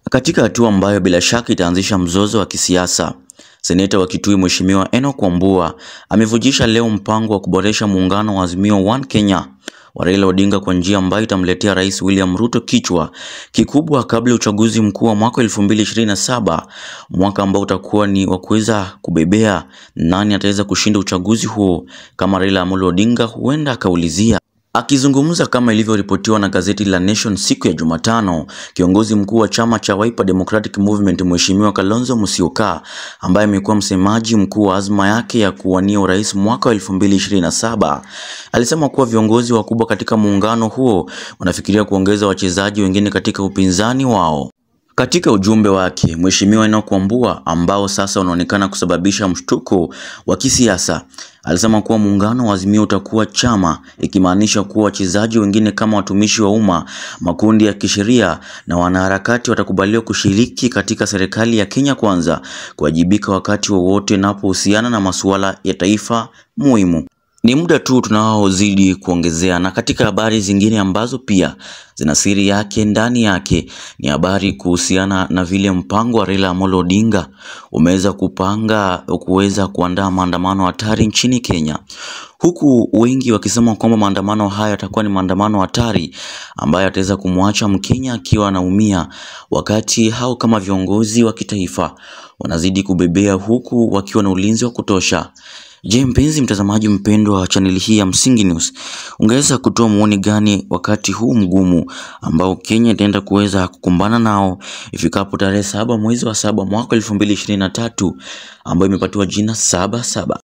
Katika hatua ambayo bila shaka itaanzisha mzozo wa kisiasa, seneta wa Kitui Mheshimiwa Enock Wambua amevujisha leo mpango wa kuboresha muungano wa Azimio One Kenya wa Raila Odinga kwa njia ambayo itamletea Rais William Ruto kichwa kikubwa kabla ya uchaguzi mkuu wa mwaka 2027, mwaka ambao utakuwa ni wa kuweza kubebea nani ataweza kushinda uchaguzi huo, kama Raila Amolo Odinga huenda akaulizia. Akizungumza kama ilivyoripotiwa na gazeti la Nation siku ya Jumatano, kiongozi mkuu wa chama cha Wiper Democratic Movement Mheshimiwa Kalonzo Musyoka, ambaye amekuwa msemaji mkuu wa azma yake ya kuwania urais mwaka wa 2027, alisema kuwa viongozi wakubwa katika muungano huo wanafikiria kuongeza wachezaji wengine katika upinzani wao. Katika ujumbe wake, Mheshimiwa Enock Wambua ambao sasa unaonekana kusababisha mshtuko wa kisiasa, alisema kuwa muungano wa Azimio utakuwa chama, ikimaanisha kuwa wachezaji wengine kama watumishi wa umma, makundi ya kisheria na wanaharakati watakubaliwa kushiriki katika serikali ya Kenya Kwanza, kuwajibika wakati wowote inapohusiana na masuala ya taifa muhimu. Ni muda tu tunaozidi kuongezea. Na katika habari zingine ambazo pia zina siri yake ndani yake ni habari kuhusiana na vile mpango wa Raila Amolo Odinga umeweza kupanga kuweza kuandaa maandamano hatari nchini Kenya, huku wengi wakisema kwamba maandamano haya yatakuwa ni maandamano hatari ambayo ataweza kumwacha Mkenya akiwa anaumia, wakati hao kama viongozi wa kitaifa wanazidi kubebea huku wakiwa na ulinzi wa kutosha. Je, mpenzi mtazamaji mpendwa wa chaneli hii ya Msingi News, ungeweza kutoa muoni gani wakati huu mgumu ambao Kenya itaenda kuweza kukumbana nao ifikapo tarehe saba mwezi wa saba mwaka elfu mbili ishirini na tatu ambayo imepatiwa jina saba saba.